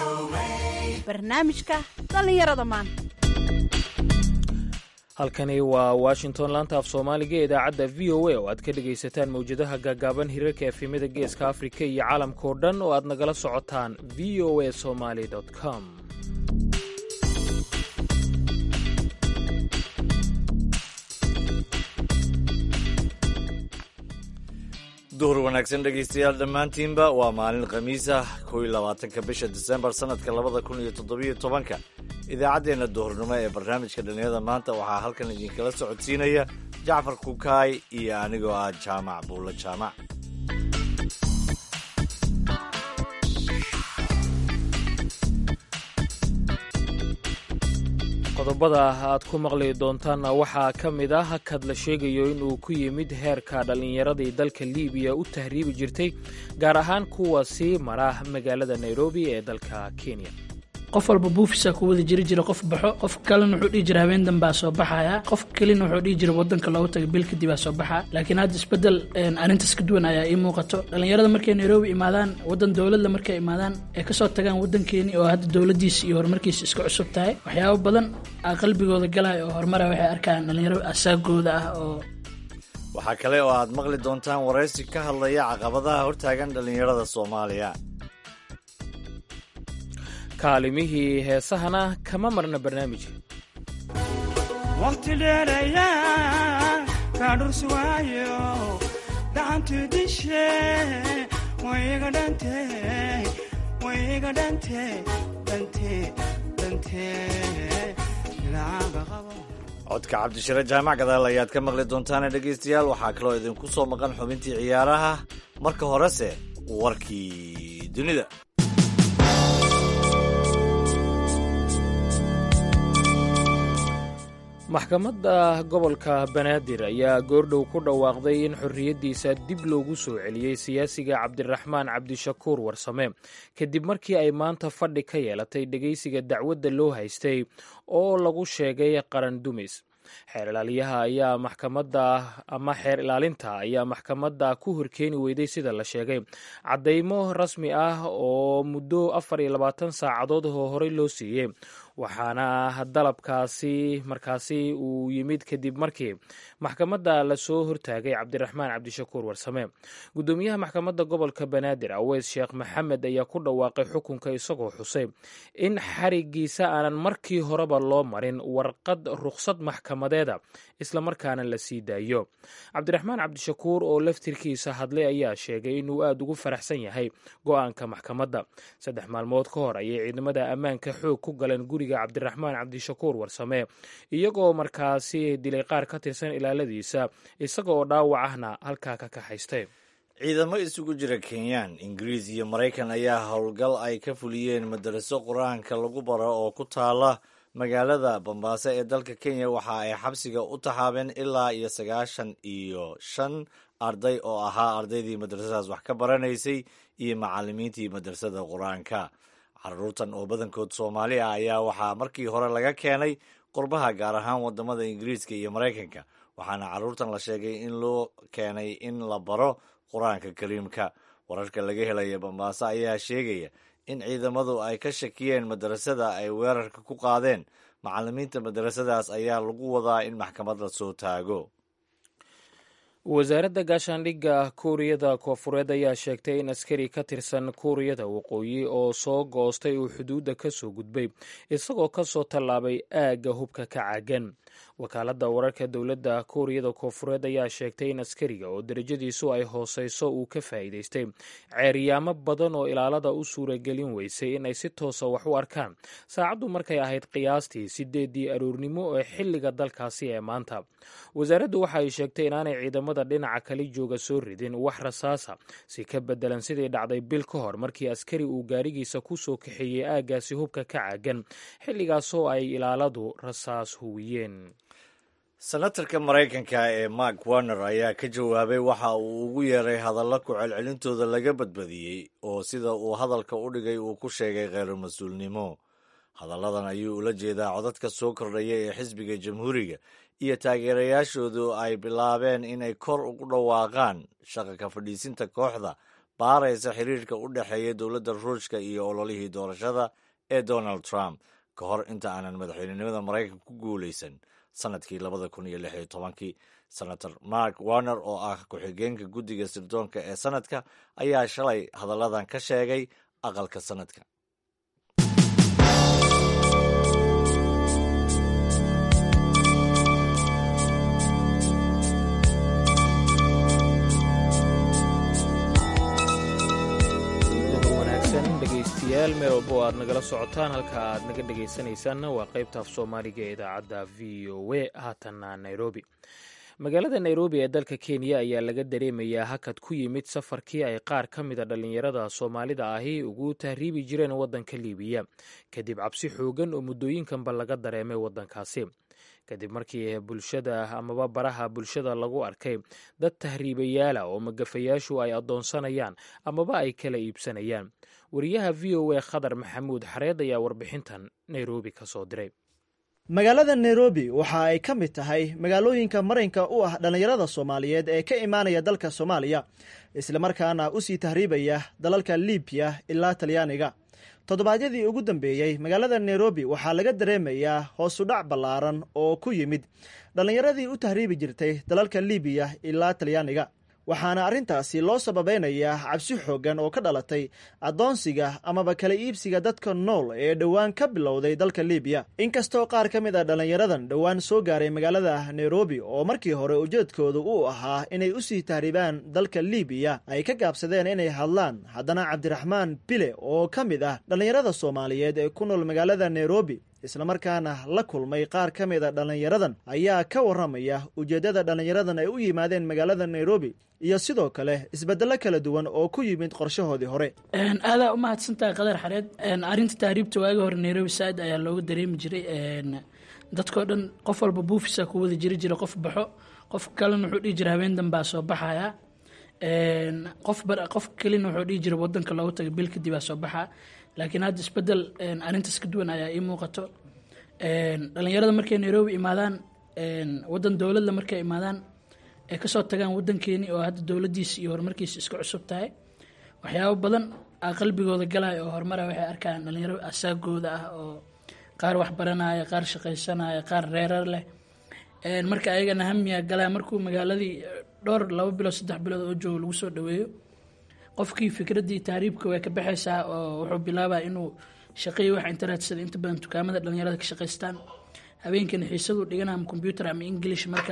barnaamijka dhallinyarada maanta halkani waa washington laanta af soomaaliga ee idaacadda v o a oo aad ka dhegaysataan mawjadaha gaagaaban hirarka efemada geeska afrika iyo caalamkao dhan oo aad nagala socotaan v o a somaly com duhur wanaagsan dhegaystayaal dhammaantiinba waa maalin khamiis ah kow iyo labaatanka bisha disembar sannadka labada kun iyo toddobiyo tobanka idaacaddeenna duhurnimo ee barnaamijka dhallinyarada maanta waxaa halkan idinkala socodsiinaya jacfar kukaay iyo anigoo ah jaamac buulla jaamac qodobada aad ku maqli doontaanna waxaa ka mid ah hakad la sheegayo inuu ku yimid heerka dhallinyaradii dalka liibiya u tahriibi jirtay gaar ahaan kuwa sii mara magaalada nairobi ee dalka kenya qof walba buufisaa ku wada jiri jira qof baxo qof kalena wuxuu dhihi jira habeen danbaa soo baxaya qof kelina wuxuu dhihi jira wadanka loogu taga bil kadibaa soo baxaa laakiin hadda isbedel arrintaas ka duwan ayaa ii muuqato dhallinyarada markay nairobi imaadaan wadan dowladla markay imaadaan ay kasoo tagaan wadankeeni oo hadda dowladiisa iyo horumarkiisa iska cusub tahay waxyaabo badan aa qalbigooda galaya oo horumara waxay arkaan dhallinyaro asaagooda ah oo waxaa kale oo aad maqli doontaan waraysi ka hadlaya caqabadaha hortaagan dhallinyarada soomaaliya kaalimihii heesahana kama marna barnaamijka waqti dheerayaa kaadhursuwaayo gacantu dishe wayga dhante wayga dhante dhante dhante ilaaga qabo codka cabdishire jaamac gadaal ayaad ka maqli doontaane dhegaystayaal waxaa kaloo idinku soo maqan xubintii ciyaaraha marka horese warkii dunida maxkamadda gobolka banaadir ayaa goordhow ku dhawaaqday in xorriyaddiisa dib loogu soo celiyey siyaasiga cabdiraxmaan cabdishakuur warsame kadib markii ay maanta fadhi ka yeelatay dhegaysiga dacwadda loo haystay oo lagu sheegay qaran dumis xeer ilaaliyaha ayaa maxkamadda ama xeer ilaalinta ayaa maxkamadda ku horkeeni weyday sida la sheegay caddaymo rasmi ah oo muddo afar iyo labaatan saacadood oo horey loo siiyey waxaana dalabkaasi markaasi uu yimid kadib markii maxkamadda lasoo hortaagay cabdiraxmaan cabdishakuur warsame guddoomiyaha maxkamadda gobolka banaadir aweys sheekh maxamed ayaa ku dhawaaqay xukunka isagoo xusay in xarigiisa aanan markii horeba loo marin warqad rukhsad maxkamadeeda islamarkaana la sii daayo cabdiraxmaan cabdishakuur oo laftirkiisa hadlay ayaa sheegay inuu aada ugu faraxsan yahay go-aanka maxkamadda saddex maalmood ka hor ayay ciidamada ammaanka xoog ku galeen guriga cabdiraxmaan cabdishakuur warsame iyagoo markaasi dilay qaar ka tirsan ilaaladiisa isagaoo dhaawac ahna halkaa ka kaxaystay ciidamo isugu jira kenyaan ingiriis iyo maraykan ayaa howlgal ay ka fuliyeen madaraso qur-aanka lagu baro oo ku taala magaalada bambaaso ee dalka kenya waxa ay xabsiga u taxaabeen ilaa iyo sagaashan iyo shan arday oo ahaa ardaydii madrasadaas wax ka baranaysay iyo macalimiintii madrasada qur-aanka caruurtan oo badankood soomaali ah ayaa waxaa markii hore laga keenay qurbaha gaar ahaan wadamada ingiriiska iyo maraykanka waxaana caruurtan la sheegay in loo keenay in la baro qur-aanka kariimka wararka laga helaya bambaaso ayaa sheegaya in ciidamadu ay ka shakiyeen madarasada ay weerarka ku qaadeen macalimiinta madarasadaas ayaa lagu wadaa in maxkamad la soo taago wasaaradda gaashaandhigga kuuriyada koofureed ayaa sheegtay in askari ka tirsan kuuriyada waqooyi oo soo goostay uu xuduudda ka soo gudbay isagoo ka soo tallaabay aagga hubka ka caagan wakaaladda wararka dowladda kuuriyada koofureed ayaa sheegtay in askariga oo derajadiisu ay hooseyso uu ka faa'iidaystay ceeryaamo badan oo ilaalada u suuragelin weysay in ay si toosa wax u arkaan saacaddu markay ahayd qiyaastii sideedii aroornimo ee xilliga dalkaasi ee maanta wasaaraddu waxa ay sheegtay inaanay ciidamada dhinaca kale jooga soo ridin wax rasaasa si ka bedelan sidii dhacday bil ka hor markii askari uu gaarigiisa ku soo kaxeeyey aaggaasi hubka ka caagan xilligaasoo ay ilaaladu rasaas huwiyeen senatarka maraykanka ee mark warner ayaa ka jawaabay waxa uu ugu yeeray hadalla ku celcelintooda laga badbadiyey oo sida uu hadalka u dhigay uu ku sheegay kheyru mas-uulnimo hadalladan ayuu ula jeedaa codadka soo kordhaya ee xisbiga jamhuuriga iyo taageerayaashoodu ay bilaabeen inay kor ugu dhawaaqaan shaqa ka fadhiisinta kooxda baaraysa xiriirka u dhexeeya dowladda ruushka iyo ololihii doorashada ee donald trump ka hor inta aanan madaxweynenimada maraykanka ku guuleysan sanadkii labada kun iyo lix iyo tobankii senator mark warner oo ah ku-xigeenka guddiga sirdoonka ee sanadka ayaa shalay hadalladan ka sheegay aqalka sanadka dhegeystayaal meel walba oo aad nagala socotaan halka aad naga dhegeysanaysaanna waa qaybta af soomaaliga ee idaacadda v o a haatanna nairobi magaalada nairobi ee dalka kenya ayaa laga dareemayaa hakad ku yimid safarkii ay qaar ka mida dhallinyarada soomaalida ahi ugu tahriibi jireen waddanka liibiya kadib cabsi xoogan oo muddooyinkanba laga dareemay waddankaasi kadib markii bulshada amaba baraha bulshada lagu arkay dad tahriibayaala oo magafayaashu ay addoonsanayaan amaba ay kala iibsanayaan wariyaha v o a khadar maxamuud xareed ayaa warbixintan nairobi ka soo diray magaalada nairobi waxa ay ka mid tahay magaalooyinka marinka u ah dhallinyarada soomaaliyeed ee ka imaanaya dalka soomaaliya islamarkaana u sii tahriibaya dalalka libiya ilaa talyaaniga toddobaadyadii ugu dambeeyey magaalada nairobi waxaa laga dareemayaa hoosudhac ballaaran oo ku yimid dhallinyaradii u tahriibi jirtay dalalka libiya ilaa talyaaniga waxaana arrintaasi loo sababeynayaa cabsi xooggan oo ka dhalatay addoonsiga amaba kala iibsiga dadka nool ee dhowaan ka bilowday dalka libiya inkastoo qaar ka mid a dhallinyaradan dhowaan soo gaaray magaalada nairobi oo markii hore ujeedkoodu uu ahaa inay usii tahriibaan dalka libiya ay ka gaabsadeen inay hadlaan haddana cabdiraxmaan bile oo ka mid ah dhallinyarada soomaaliyeed ee ku nool magaalada nairobi islamarkaana la kulmay qaar ka mid a dhallinyaradan ayaa ka warramaya ujeeddada dhallinyaradan ay u yimaadeen magaalada nairobi iyo sidoo kale isbeddello kala duwan oo ku yimid qorshahoodii hore aadaa u mahadsantahay qadar xareed arrinta tahriibta waagi hore nairobi saaid ayaa looga dareemi jiray dadkao dhan qof walba buufisa ku wada jiri jira qof baxo qof kalena wuxuu dhihi jira habeen danbaa soo baxaya qof qof kelina wuxuu dhihi jira wadanka loogu taga bil kadib aa soo baxaa laakiin hadda isbedel arrintaas ka duwan ayaa ii muuqato dhalinyarada markay nairobi imaadaan wadan dowladla markay imaadaan ay kasoo tagaan wadankeeni oo hadda dowladiisa iyo horumarkiisa iska cusub tahay waxyaabo badan a qalbigooda galaya oo horumara waxay arkaan dhalinyaro asaagooda ah oo qaar wax baranaya qaar shaqaysanaya qaar reerar leh marka ayagana hamiya galaya markuu magaaladii dhowr laba bilood saddex bilood oo joogo lagu soo dhaweeyo qofkii fikraddii tahriibka way ka baxaysaa oo wuxuu bilaabaa inuu shaqeeyo wax interetsada inta badan dukaamada dhalinyarada ka shaqaystaan habeenkana xiisadu dhigan ama combyuter ama english marka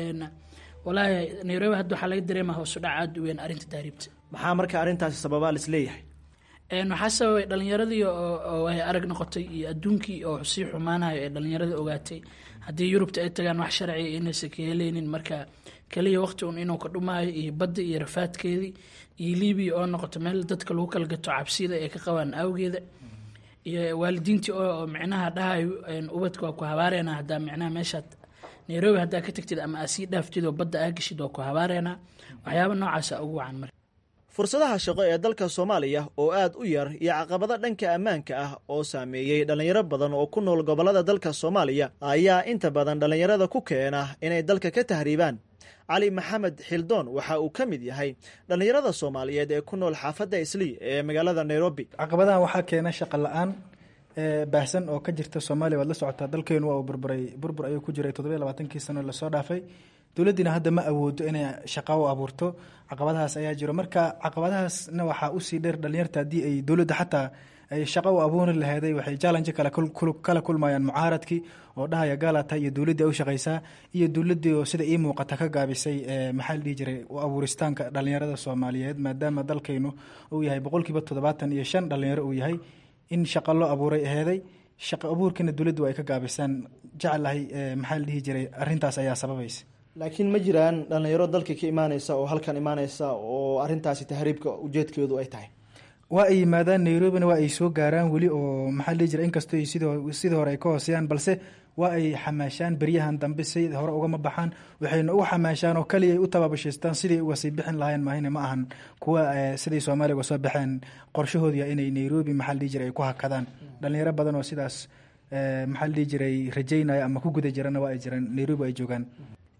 walaahi nairobi hadda waxaa laga dareema hoosu dhac aada u weyn arrinta tahriibta maxaa marka arrintaasi sababaa lis leeyahay waxaa sababay dhalinyaradii oo ay arag noqotay iyo adduunkii oo sii xumaanayo ee dhalinyaradii ogaatay haddii yurubta ay tagaan wax sharciga inaysan ka heleynin marka kaliya waqti un inuu ka dhumaayo iyo badda iyo rafaadkeedii iyo libiya oo noqoto meel dadka lagu kala gato cabsida ay ka qabaan awgeeda iyo waalidiintii oo micnaha dhahayo ubadka waa ku habaareena hadaa micnaha meeshaad nairobi haddaa ka tagtid ama aa sii dhaaftid oo badda aa geshid waa ku habaareena waxyaaba noocaasa ugu wacan marka fursadaha shaqo ee dalka soomaaliya oo aad u yar iyo caqabado dhanka ammaanka ah oo saameeyey dhallinyaro badan oo ku nool gobollada dalka soomaaliya ayaa inta badan dhallinyarada ku keena inay dalka ka tahriibaan cali maxamed xildoon waxa uu ka mid yahay dhallinyarada soomaaliyeed ee ku nool xaafadda islii ee magaalada nairobi caqabadaha waxaa keena shaqa la-aan baahsan oo ka jirta soomaaliya waad la socotaa dalkeenu waa uu burburay burbur ayuu ku jiray toddobiyo labaatankii sano lasoo dhaafay dowladdiina hadda ma awoodo inay shaqa u abuurto caqabadahaas ayaa jiro marka caqabadahaasna waxaa usii dheer dhalinyarta haddii ay dowladda xataa ay shaqo u abuuri laheeday waxay challenge kale kala kulmayaan mucaaradkii oo dhahaya gaalata iyo dowladdii ay u shaqaysaa iyo dowladdii oo sida ii muuqata ka gaabisay maxaa la dhihi jiray u abuuristaanka dhalinyarada soomaaliyeed maadaama dalkaynu uu yahay boqolkiiba toddobaatan iyo shan dhalinyaro uu yahay in shaqa loo abuuray aheeday shaqo abuurkiina dowladdu ay ka gaabisaan jeclahay maxaa la dhihi jiray arrintaas ayaa sababaysa laakiin ma jiraan dhallinyaro dalka ka imaaneysa oo halkan imaaneysa oo arrintaasi tahriibka ujeedkeedu ay tahay waa ay yimaadaan nairobina waa ay soo gaaraan weli oo maxaa la dhihi jiray inkastoo sidii hore ay ka hooseyaan balse waa ay xamaashaan beryahan dambe si hore ugama baxaan waxayna u xamaashaan oo kaliya ay u tababashaystaan sidii uga sii bixin lahayn maahine ma ahan kuwa siday soomaaliya uga soo baxeen qorshahoodiya inay nairobi maxaa la dhihi jiray ay ku hakadaan dhalinyaro badan oo sidaas maxaa la dhihi jiray rajaynaya ama ku guda jirana waa ay jiraan nairobi ay joogaan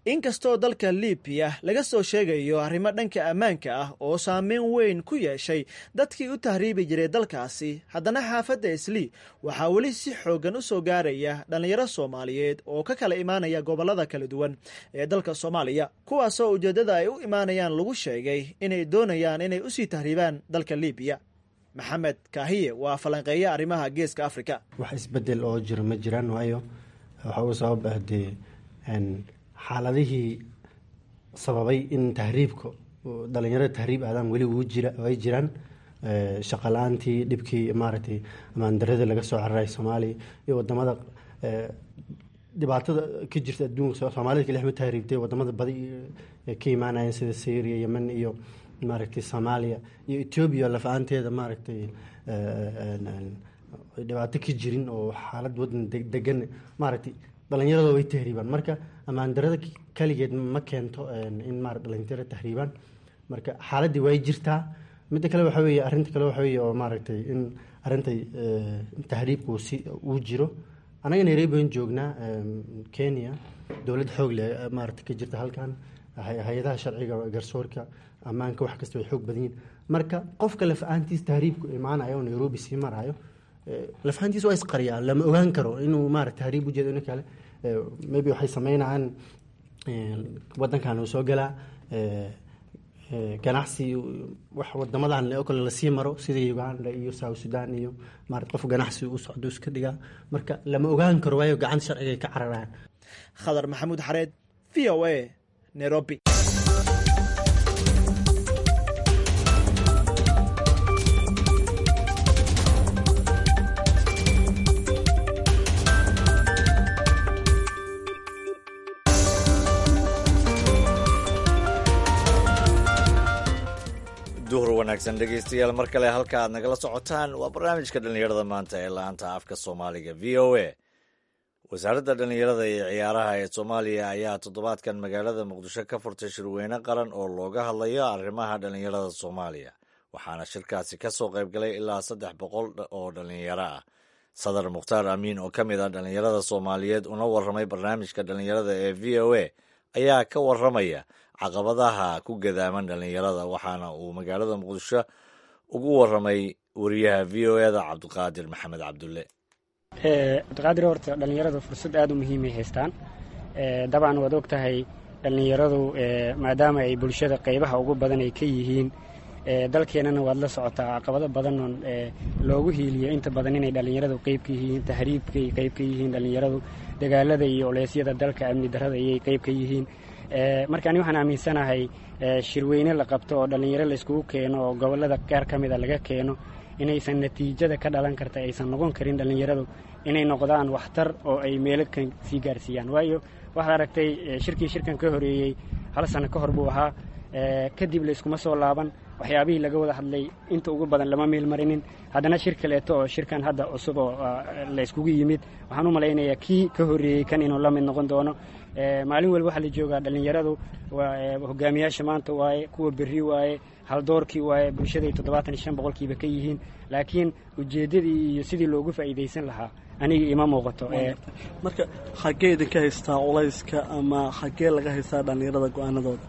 inkastoo dalka libiya laga soo sheegayo arrimo dhanka ammaanka ah oo saameyn weyn ku yeeshay dadkii u tahriibi jiray dalkaasi haddana xaafadda islii waxaa weli si xooggan u soo gaaraya dhallinyaro soomaaliyeed oo ka kala imaanaya gobollada kala duwan ee dalka soomaaliya kuwaasoo ujeeddada ay u imaanayaan lagu sheegay inay doonayaan inay usii tahriibaan dalka libiya maxamed kaahiye waa falanqeeya arrimaha geeska afrika wax isbedel oo jiro ma jiraan waayo waxa uu sabab ah dee xaaladihii sababay in tahriibka dhalinyarada tahriib aadaan weli wuu jira ay jiraan shaqa la-aantii dhibkii maaragtay amaandarada laga soo cararay soomaaliya iyo wadamada dhibaatada ka jirta adduunka soomaalida kali ma tahriibtay wadamada badi ka imaanayeen sida syria yemen iyo maaragtay soomaaliya iyo etoobiya lafa-aanteeda maaragtay dhibaato ka jirin oo xaalad wadan degan maaragtay dhalinyarada way tahriibaan marka amaandarada kaligeed ma keento in ma dhalinyaro tahriibaan marka xaaladii way jirtaa midda kale waxa weye arinta kale waxa weye oo maaragtay in arintay tahriibku si uu jiro anaga nairobi aan joognaa kenya dowlad xoog leh maarata ka jirta halkan hay-adaha sharciga garsoorka ammaanka wax kasta way xoog badan yihin marka qofka laf-aantiis tahriibku imaanayo oo nairobi sii marayo lafahantiis waa isqariyaa lama ogaan karo inuu maarata tahriib ujeedo in kale maybe waxay sameynayaan wadankan uu soo galaa ganacsi wax wadamadan oo kale lasii maro sida uganda iyo south sudan iyo marat qof ganacsi u socdo iska dhigaa marka lama ogaan karo waayo gacanta sharciga ay ka cararaan khadar maxamuud xareed v o a nairobi duhur wanaagsan dhegaystayaal mar kale halka aad nagala socotaan waa barnaamijka dhallinyarada maanta ee la-aanta afka soomaaliga v o a wasaaradda dhallinyarada iyo ciyaaraha ee soomaaliya ayaa toddobaadkan magaalada muqdisho ka furtay shirweyne qaran oo looga hadlayo arrimaha dhallinyarada soomaaliya waxaana shirkaasi ka soo qaybgalay ilaa saddex boqol oo dhallinyaro ah sadar mukhtaar amiin oo ka mid ah dhallinyarada soomaaliyeed una warramay barnaamijka dhallinyarada ee v o a ayaa ka warramaya caqabadaha ku gadaaman dhallinyarada waxaana uu magaalada muqdisho ugu warramay wariyaha v o eda cabdiqaadir maxamed cabdulle cabdiqaadir horta dhallinyaradu fursad aada u muhiimay haystaan dabcan waad og tahay dhallinyaradu maadaama ay bulshada qaybaha ugu badan ay ka yihiin dalkeennana waad la socotaa caqabado badanoon loogu hiiliyo inta badan inay dhallinyaradu qayb ka yihiin tahriibkay qayb ka yihiin dhallinyaradu dagaalada iyo oleysyada dalka amni darrada ayay qayb ka yihiin marka ani waxaan aaminsanahay shirweyne la qabto oo dhallinyaro layskugu keeno oo gobollada qaar ka mida laga keeno inaysan natiijada ka dhalan karta aysan noqon karin dhallinyaradu inay noqdaan waxtar oo ay meelo kan sii gaarsiiyaan waayo waxaad aragtay shirkii shirkan ka horeeyey hal sano ka hor buu ahaa kadib layskuma soo laaban waxyaabihii laga wada hadlay inta ugu badan lama meel marinin haddana shir kaleeto oo shirkan hadda cusub oo la yskugu yimid waxaan u malaynayaa kii ka horreeyey kan inuu la mid noqon doono maalin walba waxaa la joogaa dhallinyaradu hogaamiyaasha maanta waaye kuwa berri waaye haldoorkii waaye bulshaday toddobaatan iyo shan boqolkiiba ka yihiin laakiin ujeeddadii iyo sidii loogu faa'iidaysan lahaa aniga ima muuqato marka xaggee idinka haystaa culayska ama xaggee laga haystaa dhallinyarada go-aanadooda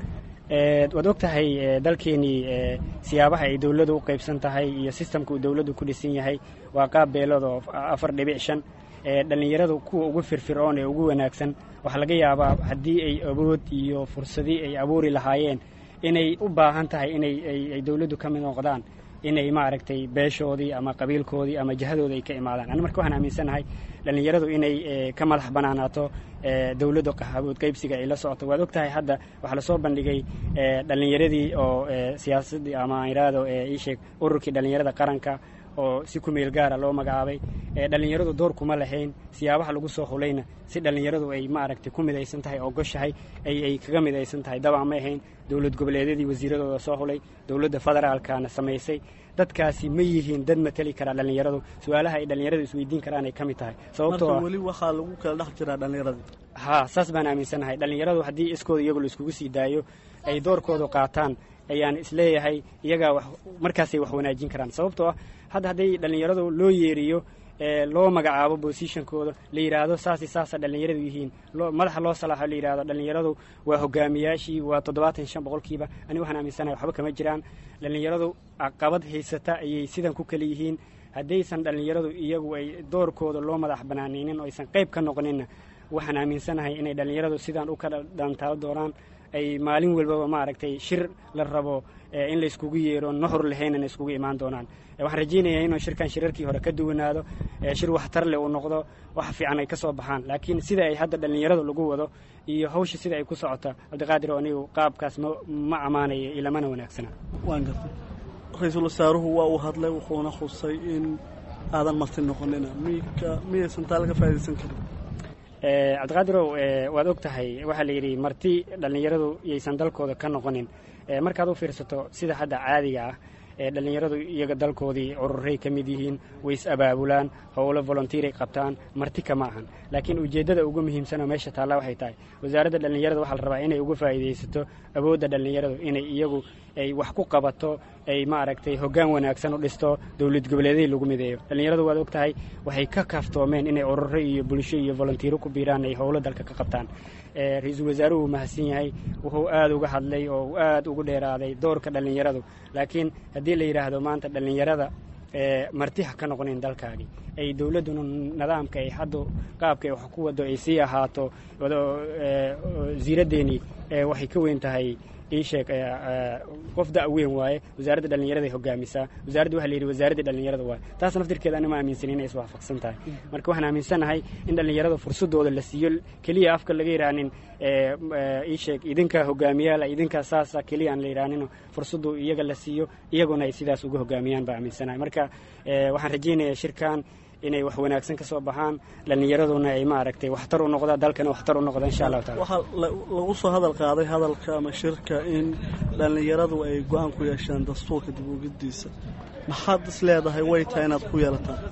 waad og tahay dalkeenii siyaabaha ay dowladdu u qaybsan tahay iyo sistamka uu dowladdu ku dhisan yahay waa qaab beelood oo afar dhibic shan dhallinyaradu kuwa ugu firfircoon ee ugu wanaagsan waxaa laga yaabaa haddii ay awood iyo fursadii ay abuuri lahaayeen inay u baahan tahay inay ay dowladdu ka mid noqdaan inay maaragtay beeshoodii ama qabiilkoodii ama jihadooda ay ka imaadaan ani marka waxaan aaminsanahay dhallinyaradu inay ka madax banaanaato dowladda qaxabood qaybsiga ay la socoto waad og tahay hadda waxaa lasoo bandhigay dhallinyaradii oo siyaasaddii ama iraado iisheeg ururkii dhallinyarada qaranka oo si ku meel gaara loo magacaabay dhallinyaradu door kuma lahayn siyaabaha lagu soo hulayna si dhallinyaradu ay maaragtay ku midaysan tahay oo goshahay ay kaga midaysan tahay dabcan ma ahayn dowlad goboleedyadii wasiiradooda soo hulay dowladda federaalkana samaysay dadkaasi ma yihiin dad mateli karaa dhallinyaradu su-aalaha ay dhallinyaradu isweydiin karaan ay ka mid tahay sababtoo weli waxaa lagu kala dhex jiraa dhallinyaradii ha saas baan aaminsanahay dhallinyaradu haddii iskooda iyagu laiskugu sii daayo ay doorkoodu qaataan ayaan isleeyahay iyagaa wax markaasay wax wanaajin karaan sababtoo ah hadda hadday dhallinyaradu loo yeeriyo loo magacaabo bosishonkooda la yidhaahdo saasi saasa dhallinyaradu yihiin madaxa loo salaaxo la yidhahdo dhallinyaradu waa hogaamiyaashii waa toddobaatan shan boqolkiiba aniga waxaan aaminsanahay waxba kama jiraan dhallinyaradu caqabad haysata ayay sidan ku kala yihiin haddaysan dhallinyaradu iyagu ay doorkooda loo madax banaanaynin oo aysan qayb ka noqoninna waxaan aaminsanahay inay dhallinyaradu sidaan u kala dhaantaalo doonaan ay maalin walbaba maaragtay shir la rabo in layskugu yeero nuxur lahaynana iskugu imaan doonaan waxaan rajaynayaa inuu shirkan shirarkii hore ka duwanaado shir waxtar leh uu noqdo wax fiican ay ka soo baxaan laakiin sida ay hadda dhallinyaradu lagu wado iyo hawsha sida ay ku socota cabdiqaadir oo anigu qaabkaas ma ammaanayo ilamana wanaagsana waan gartay ra-iisul wasaaruhu waa uu hadlay wuxuuna xusay in aadan marti noqonina miyka miyaysan taa laga faa'idaysan karin cabdiqaadirow waad og tahay waxaa la yidhi marti dhallinyaradu yaysan dalkooda ka noqonin markaad u fiirsato sida hadda caadiga ah ee dhallinyaradu iyaga dalkoodii cururay ka mid yihiin way is abaabulaan howlo volontiiray qabtaan marti kama ahan laakiin ujeeddada ugu muhiimsanoo meesha taalla waxay tahay wasaaradda dhallinyarada waxaa la rabaa inay uga faa'iidaysato awoodda dhallinyaradu inay iyagu ay wax ku qabato ay maaragtay hoggaan wanaagsan u dhisto dowlad goboleeday lagu mideeyo dhallinyaradu waad og tahay waxay ka kaaftoomeen inay ururo iyo bulsho iyo volontiiro ku biiraan ay howlo dalka ka qabtaan ra-iisul wasaaruhu mahadsan yahay wuxuu aad uga hadlay oo uu aad ugu dheeraaday doorka dhallinyaradu laakiin haddii la yidhaahdo maanta dhallinyarada marti ha ka noqonin dalkaagii ay dowladduna nidaamka ay hadda qaabka ay wax ku wado ay sii ahaato wasiiraddeenii waxay ka weyn tahay ii sheeg qof da' weyn waaye wasaaradda dhallinyaraday hogaamisaa wasaaradda waxa la yidhi wasaaradda dhallinyarada waaye taas naftirkeeda anima aaminsanin inay iswaafaqsan tahay marka waxaan aaminsanahay in dhallinyarada fursadooda la siiyo keliya afka laga yidhaanin ii sheeg idinkaa hogaamiyaala idinkaa saasa keliya aan la yidhaanino fursaddu iyaga la siiyo iyaguna ay sidaas uga hogaamiyaan baa aaminsanahay marka waxaan rajaynayaa shirkan inay wax wanaagsan ka soo baxaan dhallinyaraduna ay maaragtay waxtar u noqda dalkana waxtar u noqda insha allahu taala waxaa lagu soo hadal qaaday hadalka ama shirka in dhallinyaradu ay go-aan ku yeeshaan dastuurka dib ugidiisa maxaad is leedahay way tahay inaad ku yeelataan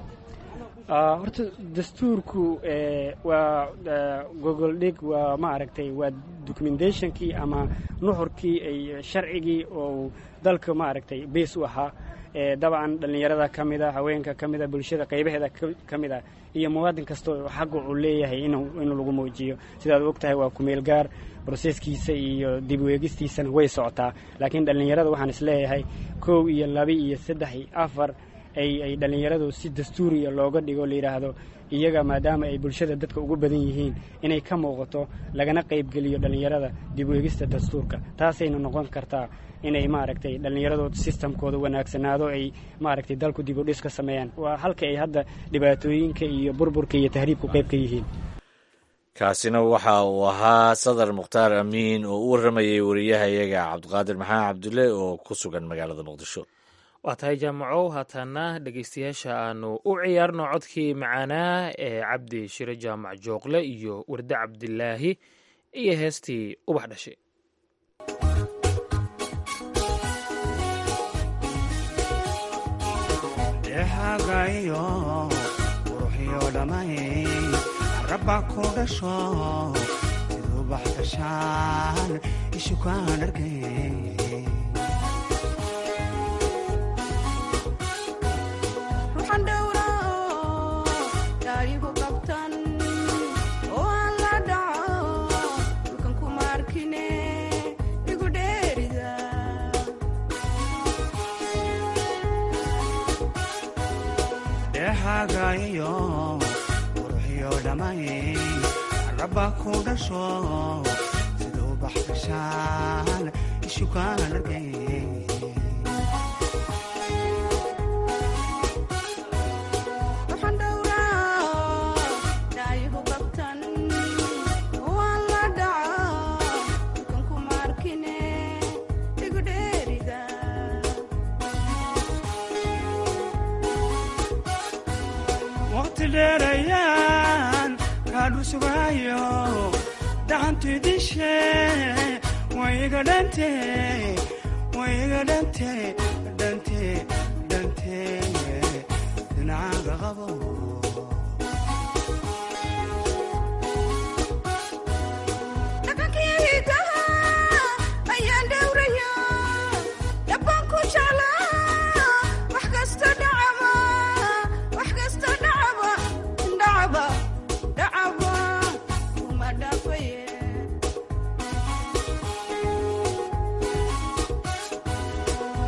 horta dastuurku waa gogol dhig waa maaragtay waa documentationkii ama nuxurkii ay sharcigii oo dalka maaragtay bees u ahaa dabcan dhallinyarada ka mida haweenka ka mida bulshada qaybaheeda ka mid ah iyo muwaadin kasta oo xaqa uu leeyahay inuu lagu muujiyo sidaad og tahay waa kumeel gaar broseskiisa iyo dib weegistiisana way socotaa laakiin dhallinyarada waxaan is leeyahay kow iyo laba iyo saddex iyo afar ay ay dhallinyaradu si dastuuriya looga dhigo la yidhaahdo iyaga maadaama ay bulshada dadka ugu badan yihiin inay ka muuqato lagana qaybgeliyo dhallinyarada dib weegista dastuurka taasayna noqon kartaa inay maaragtay dhallinyaradu sistamkooda wanaagsanaado ay maaragtay dalku dib u dhis ka sameeyaan waa halka ay hadda dhibaatooyinka iyo burburka iyo tahriibku qayb ka yihiin kaasina waxa uu ahaa sadar mukhtaar amiin oo u warramayay wariyahayaga cabdiqaadir maxamed cabdulle oo ku sugan magaalada muqdisho waa tahay jaamacow haatana dhegeystayaasha aanu u ciyaarno codkii macaanaa ee cabdi shire jaamac jooqle iyo warde cabdilaahi iyo heestii ubax dhashay dehagayo quruxyo dhamay rabba ku dhasho siduu bax dhashaan ishukaan arkay dehagayo quruxyo dhamay rabba ku dhasho siduu bax dhashaan ishukaan arkay waqti dheerayaan kaadhu sugaayo dacantidishe wayga dhante wayga dhante dhante dhante dhinacaaga qabo wax kasta dhacama wax kasta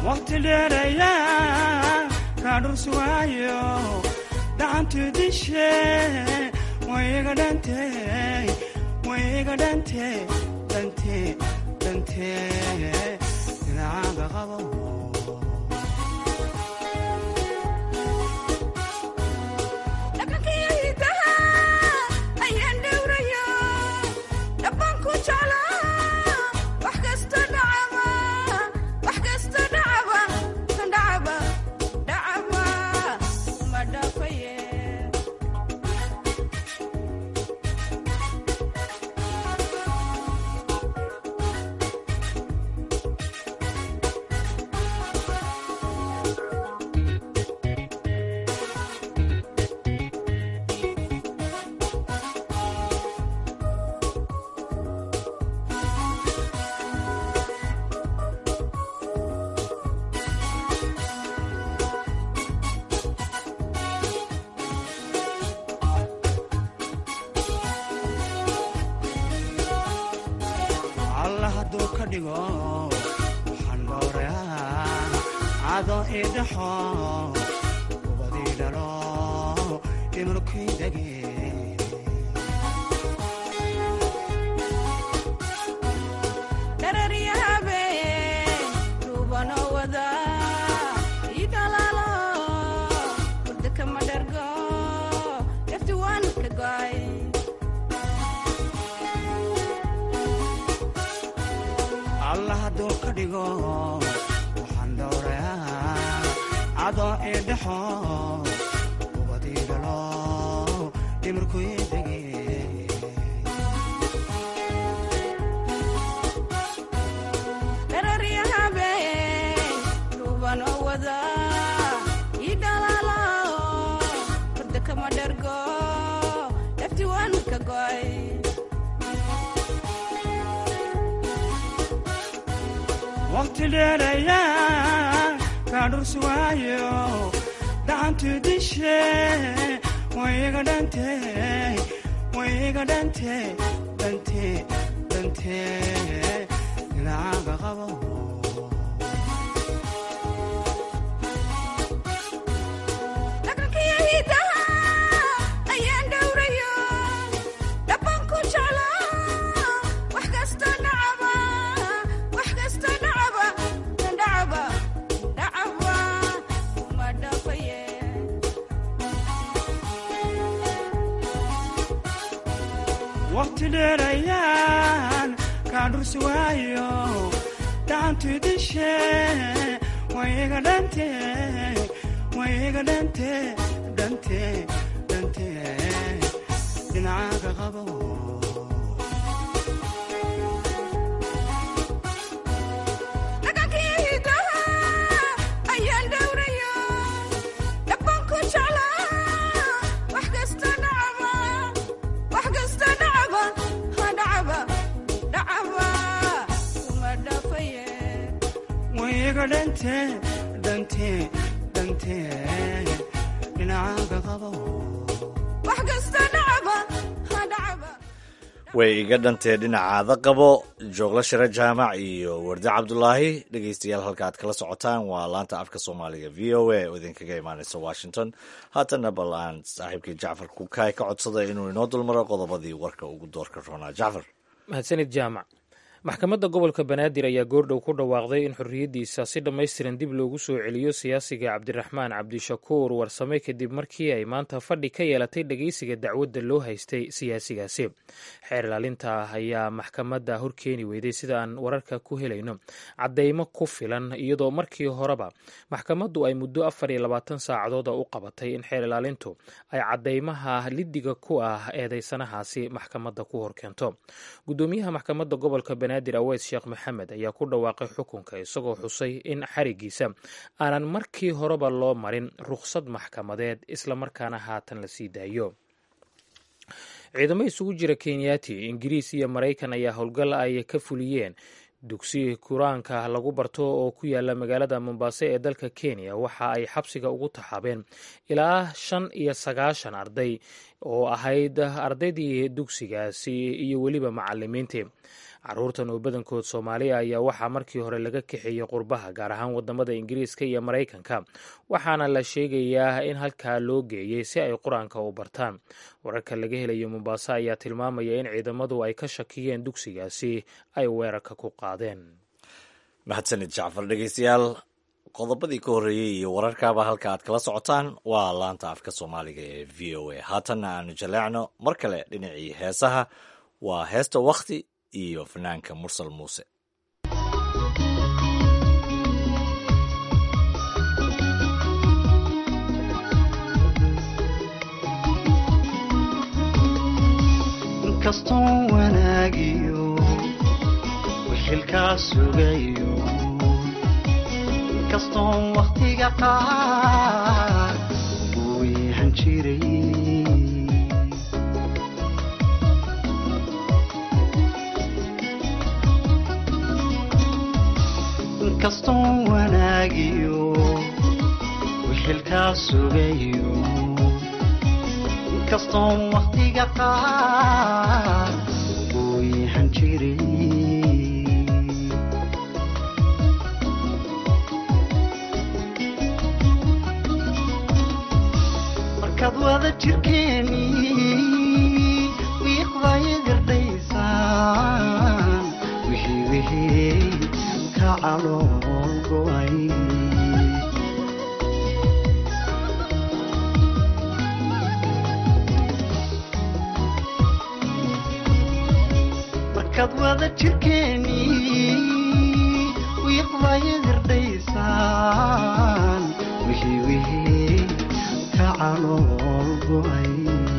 waqti dheerayaa kaa dhur sugaayo dhacantu dishe wayga dhante wayga dhante dhante dhante dhinacaaga qabo alla hadduu ka dhigo waxaan dhowrayaa cado idhaxo ubadii dhalo dhimurkii dege alla hadduu ka dhigo waxaan dhowrayaa cado idhaxo ubadii dhalo dhimirkii dege waqti dheerayaa kaa dhur sugaayo dhacantu dishe wayga dhante wayga dhante dhante dhante dhinacaaga qabo waqti dheerayaan kaa dhur sugaayo dhacantu dishe wayga dhante wayga dhante dhante dhante dhinacaaga qabo wayga dhante dhante dhante dhinacaaga qabo way iga dhantee dhinacaada qabo joogla shire jaamac iyo wardi cabdulaahi dhegeystayaal halka aad kala socotaan waa laanta afka soomaaliga v o a oo idinkaga imaaneysa washington haatana bal aan saaxiibkii jacfar kukaay ka codsada inuu inoo dulmaro qodobadii warka ugu doorka roonaa jacfar mahadsanid jaamac maxkamadda gobolka banaadir ayaa goordhow ku dhawaaqday in xorriyaddiisa si dhammaystiran dib loogu soo celiyo siyaasiga cabdiraxmaan cabdishakuur warsame kadib markii ay maanta fadhi ka yeelatay dhegeysiga dacwadda loo haystay siyaasigaasi xeer ilaalinta ayaa maxkamadda horkeeni weyday sida aan wararka ku helayno caddeymo ku filan iyadoo markii horeba maxkamaddu ay muddo afar iyo labaatan saacadooda u qabatay in xeer ilaalintu ay caddeymaha liddiga ku ah eedeysanahaasi maxkamadda ku horkeento gudoomiyaha maxkamadda gobolka banaadir aweys sheekh maxamed ayaa ku dhawaaqay xukunka isagoo xusay in xarigiisa aanan markii horeba loo marin rukhsad maxkamadeed islamarkaana haatan la sii daayo ciidamo isugu jira kenyaati ingiriis iyo maraykan ayaa howlgal ay ka fuliyeen dugsi qur-aanka lagu barto oo ku yaala magaalada mombaaso ee dalka kenya waxa ay xabsiga ugu taxaabeen ilaa shan iyo sagaashan arday oo ahayd ardaydii dugsigaasi iyo weliba macalimiintii caruurtan oo badankood soomaaliya ayaa waxaa markii hore laga kaxeeyey qurbaha gaar ahaan wadamada ingiriiska iyo maraykanka waxaana la sheegayaa in halkaa loo geeyey si ay qur-aanka u bartaan wararka laga helayo mombaaso ayaa tilmaamaya in ciidamadu ay ka shakiyeen dugsigaasi ay weerarka ku qaadeen mahadsanid jacfar dhegeystayaal qodobadii ka horreeyey iyo wararkaaba halka aad kala socotaan waa laanta afka soomaaliga ee v o a haatanna aanu jaleecno mar kale dhinacii heesaha waa heesta wakhti iyo fanaanka mursal muuse inkastoon wanaagiyo wixilkaa sugayo inkastoon wakhtiga qaar uu yahan jiray inkastoon wanaagiyo wixilkaa sugayo inkastoon wakhtiga qaar uu yahan jiray markaad wada jirkeeni wiiqdaya gardhaysaan wixii wixii ka calool go'ay markaad wada jirkeeni wiiqdaya gardhaysaan wixii wixii ka calool go'ay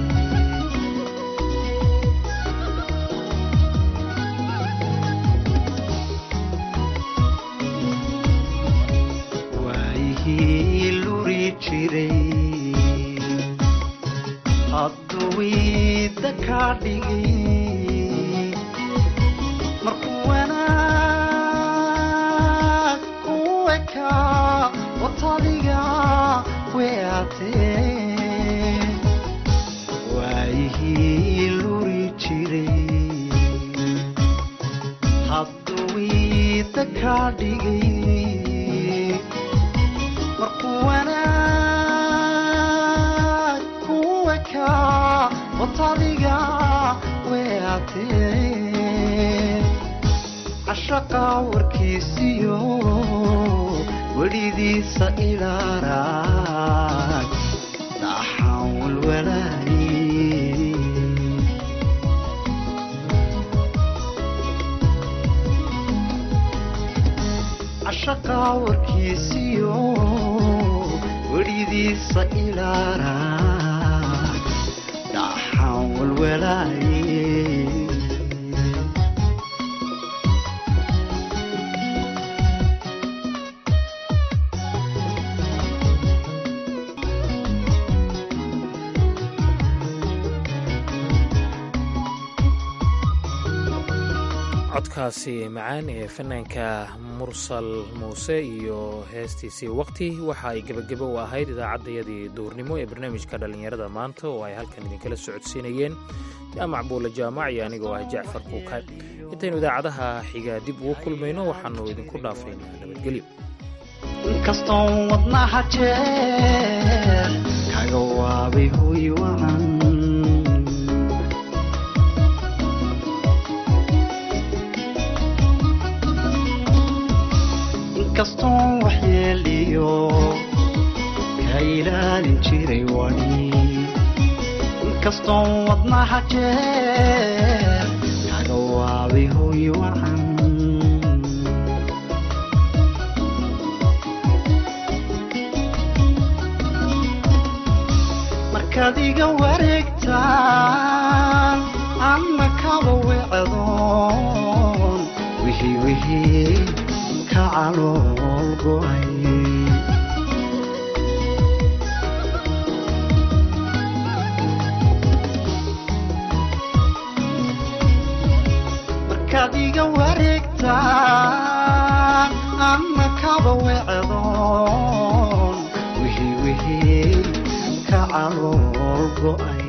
waayihii luri jiray hadduwiida kaa dhigay markuu wanaag ku ekaa watadiga weatee waayihii luri jiray hadduwiida kaa dhigay markuu wanaag ku ekaa watadiga weatee cashaqa warkiisiyo welidiisa ilaaraag dhaxaan walwalaaye cashaqa warkiisiyo welidiisa ilaaraag dhaxaan walwalaaye codkaasi macaan ee fanaanka mursal muuse iyo heestiisii waqti waxa ay gebagebo u ahayd idaacaddayadii duurnimo ee barnaamijka dhallinyarada maanta oo ay halkan idinkala socodsiinayeen jaamac buule jaamac iyo anigoo ah jacfar kuukay intaynu idaacadaha xigaa dib ugu kulmayno waxaanu idinku dhaafaynaa nabadgelyo inkastoon wadnaha jeer kaga waabay hoy wacan inkastoon waxyeeliyo ka ilaalin jiray wani inkastoon wadnaha jeer kaga waabay hoy wacan markaad iga wareegtaan anna kaba wecdoon wixii wixii ka calool go'ay markaad iga wareegtaan anna kaba wecdoon wixii wixii ka calool go'ay